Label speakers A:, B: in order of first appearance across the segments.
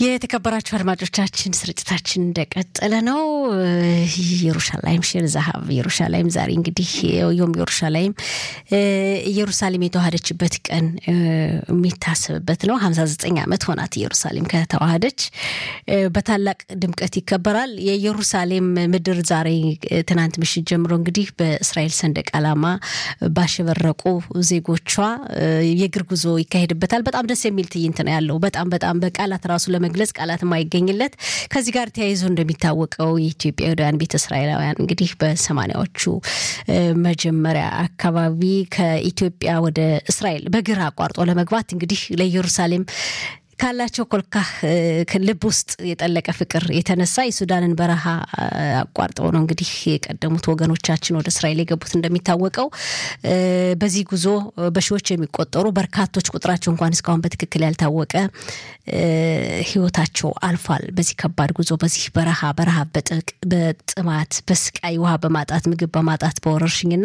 A: የተከበራችሁ አድማጮቻችን ስርጭታችን እንደቀጠለ ነው። ኢየሩሻላይም ሼር ዛሀብ ኢየሩሻላይም ዛሬ እንግዲህ ዮም ኢየሩሻላይም ኢየሩሳሌም የተዋሃደችበት ቀን የሚታሰብበት ነው። ሀምሳ ዘጠኝ ዓመት ሆናት ኢየሩሳሌም ከተዋሃደች በታላቅ ድምቀት ይከበራል። የኢየሩሳሌም ምድር ዛሬ ትናንት ምሽት ጀምሮ እንግዲህ በእስራኤል ሰንደቅ ዓላማ ባሸበረቁ ዜጎቿ የእግር ጉዞ ይካሄድበታል። በጣም ደስ የሚል ትዕይንት ነው ያለው። በጣም በጣም በቃላት ራሱ ለመግለጽ ቃላት የማይገኝለት። ከዚህ ጋር ተያይዞ እንደሚታወቀው የኢትዮጵያውያን ቤተ እስራኤላውያን እንግዲህ በሰማኒያዎቹ መጀመሪያ አካባቢ ከኢትዮጵያ ወደ እስራኤል በግራ አቋርጦ ለመግባት እንግዲህ ለኢየሩሳሌም ካላቸው ኮልካህ ልብ ውስጥ የጠለቀ ፍቅር የተነሳ የሱዳንን በረሃ አቋርጠው ነው እንግዲህ የቀደሙት ወገኖቻችን ወደ እስራኤል የገቡት። እንደሚታወቀው በዚህ ጉዞ በሺዎች የሚቆጠሩ በርካቶች ቁጥራቸው እንኳን እስካሁን በትክክል ያልታወቀ ሕይወታቸው አልፏል። በዚህ ከባድ ጉዞ በዚህ በረሃ በረሃ በጥማት በስቃይ ውሃ በማጣት ምግብ በማጣት በወረርሽኝና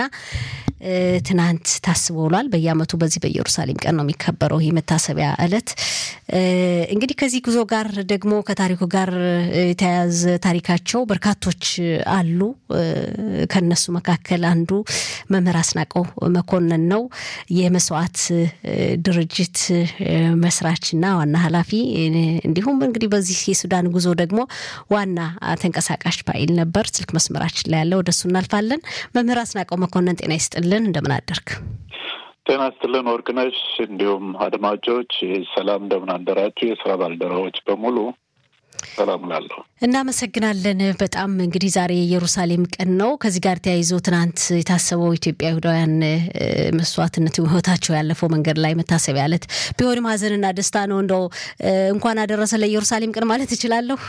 A: ትናንት ታስቦ ውሏል። በየዓመቱ በዚህ በኢየሩሳሌም ቀን ነው የሚከበረው ይህ መታሰቢያ ዕለት። እንግዲህ ከዚህ ጉዞ ጋር ደግሞ ከታሪኩ ጋር የተያያዘ ታሪካቸው በርካቶች አሉ። ከነሱ መካከል አንዱ መምህር አስናቀው መኮንን ነው። የመስዋዕት ድርጅት መስራችና ዋና ኃላፊ እንዲሁም እንግዲህ በዚህ የሱዳን ጉዞ ደግሞ ዋና ተንቀሳቃሽ ፓይል ነበር። ስልክ መስመራችን ላይ ያለ ወደሱ እናልፋለን። መምህር አስናቀው መኮንን ጤና ይስጥልን፣ እንደምን አደርግ?
B: ጤና ይስጥልን ወርቅነሽ፣ እንዲሁም አድማጮች ሰላም፣ እንደምን አደራችሁ? የስራ ባልደረቦች በሙሉ ሰላም ላለሁ
A: እናመሰግናለን። በጣም እንግዲህ ዛሬ የኢየሩሳሌም ቀን ነው። ከዚህ ጋር ተያይዞ ትናንት የታሰበው ኢትዮጵያ ይሁዳውያን መስዋዕትነት ህይወታቸው ያለፈው መንገድ ላይ መታሰቢያ ዕለት ቢሆንም ሀዘንና ደስታ ነው። እንደው እንኳን አደረሰ ለኢየሩሳሌም ቀን ማለት እችላለሁ።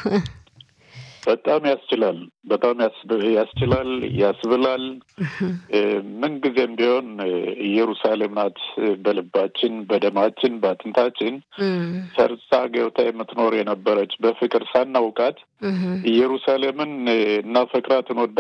B: በጣም ያስችላል። በጣም ያስችላል፣ ያስብላል። ምንጊዜም ቢሆን ኢየሩሳሌም ናት በልባችን፣ በደማችን፣ በአጥንታችን ሰርጻ ገብታ የምትኖር የነበረች በፍቅር ሳናውቃት ኢየሩሳሌምን እናፈቅራት እንወዳ